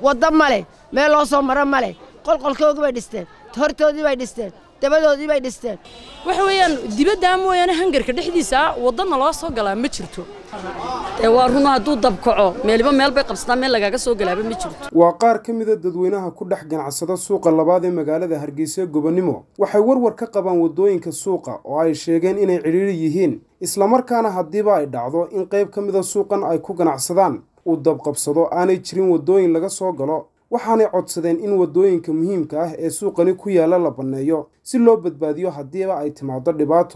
waddo ma leh meel loo soo maro ma leh qolqolkoogii bay dhisteen hortoodii bay dhisteen dabadoodii bay dhisteen waxa weeyaan dibaddaa mooyaane hangarka dhexdiisa waddana loo soo galaa ma jirto dee waa run hadduu dabkaco meeliba meel bay qabsataa meel lagaaga soo galaaba ma jirto waa qaar ka mida dadweynaha ku dhex ganacsada suuqa labaad ee magaalada hargeysa gobonimo waxay warwar ka qabaan waddooyinka suuqa oo ay sheegeen inay cidhiiri yihiin islamarkaana haddiiba ay dhacdo in qayb ka mida suuqan ay ku ganacsadaan uu dabqabsado aanay jirin waddooyin laga soo galo waxaanay codsadeen in waddooyinka muhiimka ah ee suuqani ku yaalla la banneeyo si loo badbaadiyo haddiiba ay timaado dhibaato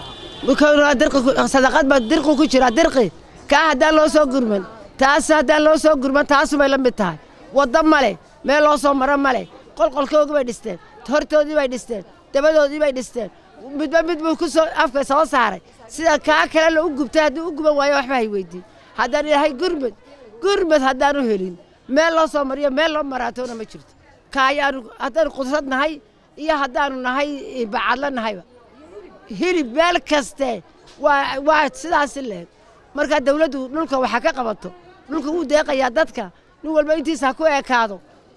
sadaqad baa dirqi ku jira dirqi kaa haddaan loo soo gurman taas haddaan loo soo gurman taasubay la mid tahay waddo ma leh meel loo soo maro ma leh qolqolkoogii bay dhisteen hortoodii bay dhisteen dabadoodii bay dhisteen midba mid buu ku soo afka soo saaray sida kaa kale la u gubtay haddii u guban waayo waxba hay weydiin haddaan ilaahay gurmad gurmad haddaanu helin meel loo soo mariyo meel loo maraatoona ma jirto kaayaanu haddaanu qudrad nahay iyo haddaanu nahay bacadla nahayba hilib meel kaste waa waa sidaasi leeg markaa dawladdu dhulka waxa ka qabato dhulka wuu deeqayaa dadka nin walba intiisa ha ku ekaado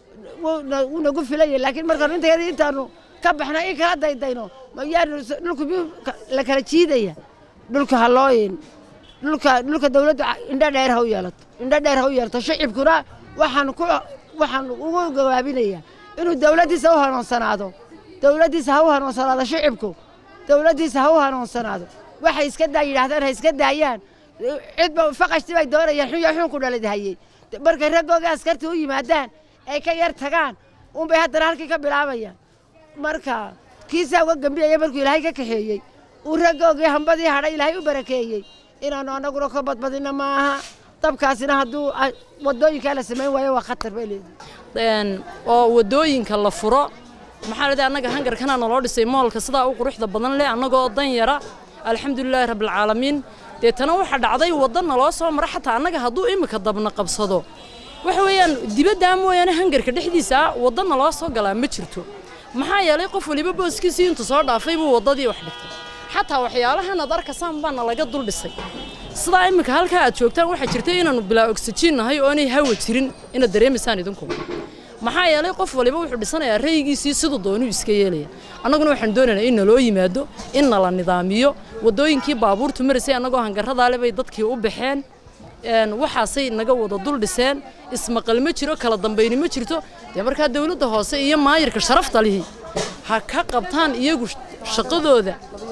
wuu nagu filaya laakiin markaanu intayada intaanu ka baxna in kala daydayno mayaanu dhulku miyuu la kala jiidaya dhulka ha looyin dhulka dhulka dawladdu indho dheer ha u yeelato indho dheer ha u yeelato shicibkuna waxaan ku waxaan ugu gawaabinayaa inuu dawladdiisa u hanuunsanaado dawladdiisa ha u hanuunsanaado shicibku dawladdiisa ha u hanuunsanaado waxay iska daa yidhaahdaan ha iska daayaan cidba faqashti bay doonayaan xun ya xun ku dhalid hayey markay raggooga askarta u yimaadaan ay ka yar tagaan unbay haddana halkii ka bilaabayaan marka kiisaa uga gambiyaya markuu ilaahay ka kaxeeyey uu raggoogii hambadii hadhay ilaahay u barakeeyey inaannu annaguna ka badbadina ma aha dabkaasina hadduu waddooyinkaa la samayn waayo waa khatar bay leedahay oo waddooyinka la furo maxaa ladii annaga hangarkanaa naloo dhisay moolka sidaa u quruxda badan leh annagoo dan yara alxamdulilaahi rabbilcaalamiin deetana waxaa dhacday wadda naloo soo mara xataa annaga hadduu iminka dabna qabsado waxa weeyaan dibaddaa mooyaane hangarka dhexdiisa wadda naloo soo galaa ma jirto maxaa yeelay qof waliba booskiisii intuu soo dhaafay buu waddadii wax dhigtay xataa waxyaalahan ad arkasaan baa nalaga dul dhisay sidaa iminka halkaa aad joogtaan waxaa jirta inaannu bilaa ogsajiin nahay oo inay hawa jirin inaad dareemaysaan idinku maxaa yeelay qof waliba wuxuu dhisanayaa raygiisii siduu doonuu iska yeelaya annaguna waxaan doonaynaa in naloo yimaado in nala nidaamiyo waddooyinkii baabuurtu maraysay annagoo hangarradaale bay dadkii u baxeen waxaasay naga wada dul dhiseen ismaqal ma jiro kala dambayni ma jirto dee markaa dawladda hoose iyo maayirka sharafta lihi ha ka qabtaan iyagu shaqadooda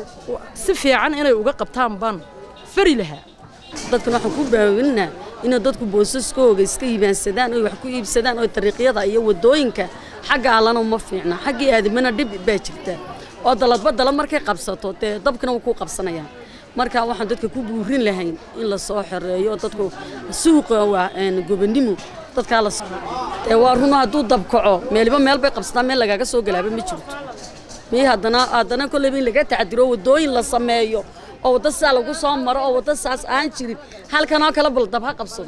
si fiican inay uga qabtaan baan fari lahaa dadkan waxaan ku baawilinaa inay dadku boosaskooga iska iibaansadaan oy wax ku iibsadaan oo dariiqyada iyo waddooyinka xagga allana uma fiicna xaggii aadamana dhib baa jirta oo daladba dala markay qabsato dee dabkina wuu ku qabsanayaan marka waxaan dadka ku buurin lahayn in la soo xoreeyo dadku suuqa waa gobonimo dadkaa la dee waa run hadduu dabkaco meeliba meel bay qabsataa meel lagaaga soo galaaba ma jirto mii haddana haddana kolleyba in laga tacdiro waddooyin la sameeyo oo wadda sidaa lagu soo maro oo wadda saas aan jirin halkanoo kale bal dab ha qabsado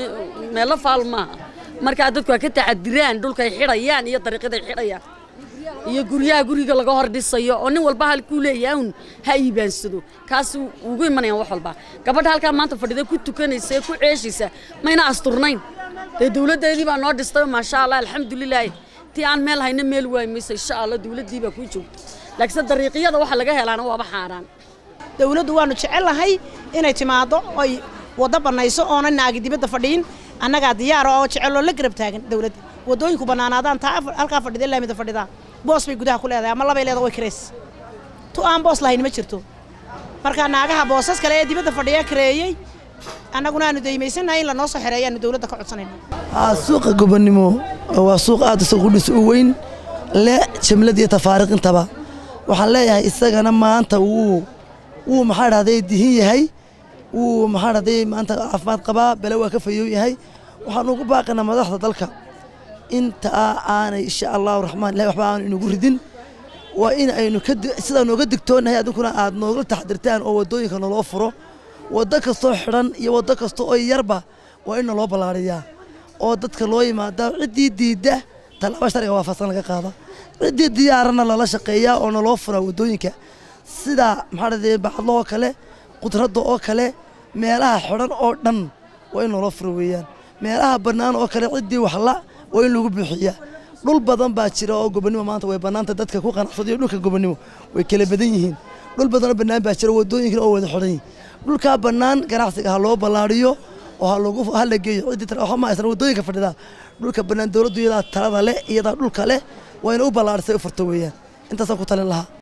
meelo faal maaha markaa dadku waa ka tacadiraan dhulkay xidhayaan iyo dariiqyaday xidhayaan iyo guryaha guriga laga hor dhisayo oo nin walba halkuu leeyahay un ha iibaansado kaas ugu imanayaan wax walba gabadha halkaa maanta fadhida ku tukanaysa ee ku ceeshaysa mayna asturnayn dee dawladdeedii baa noo dhistay maasha allah alxamdulilaahi tii aan meel hayna meel waay maysa insha allah dawladdii baa kuu joogta laakiinse dariiqyada waxa laga helaana waaba xaaraan dawladdu waannu jecellahay inay timaaddo oy waddo bannayso oona naagi dibadda fadhiin annagaa diyaara oo jeceloo la garab taagan dawladda waddooyinku bannaanaadaan taa halkaa fadhida laamida fadhidaa boos bay gudaha ku leedahay ama labay leedahay way kareys tu aan boos lahayn ma jirto marka naagaha boosas kale ee dibadda fadhiya kareeyey annaguna aanu daymaysannahay in lanoo soo xereeya aanu dawladda ka codsanayna suuqa gobonnimo waa suuq aad isagu dhis u weyn le jamlad iyo tafaariiq intaba waxaan leeyahay isagana maanta wuu wuu maxaa dhahday dihin yahay wuu maxaa dhahday maanta caafimaad qabaa bale waa ka fayow yahay waxaan ugu baaqanaa madaxda dalka inta aanay insha allahu raxmaan ilahi waxba aanu inagu ridin waa in aynu sidaa nooga digtoonahay adinkuna aad nooga taxdirtaan oo waddooyinka naloo furo waddo kastoo xidhan iyo waddo kasta oo yarba waa in naloo ballaariyaa oo dadka loo yimaada ciddii diidda tallaabo sharciga waafaqsan laga qaada ciddii diyaarana lala shaqeeyaa oo naloo furaa waddooyinka sida maxaa dhahday bacadlo oo kale qudradda oo kale meelaha xidhan oo dhan waa in naloo furo weeyaan meelaha bannaan oo kale ciddii waxla waa in lagu buuxiyaa dhul badan baa jira oo gobonimo maanta way bannaanta dadka ku qanacsada iyo dhulka gobonimo way kala badan yihiin dhul badanoo bannaan baa jira wadooyinkan oo wada xidhan yihin dhulkaa bannaan ganacsiga ha loo ballaariyo oo ha lagu ha la geeyo ciddii tara waxa ma haysan wadooyinka fadhida dhulka bannaan dowladdu iyadaa talada leh iyadaa dhulka leh waa ina u ballaarisay u furto weeyaan intaasaan ku talin lahaa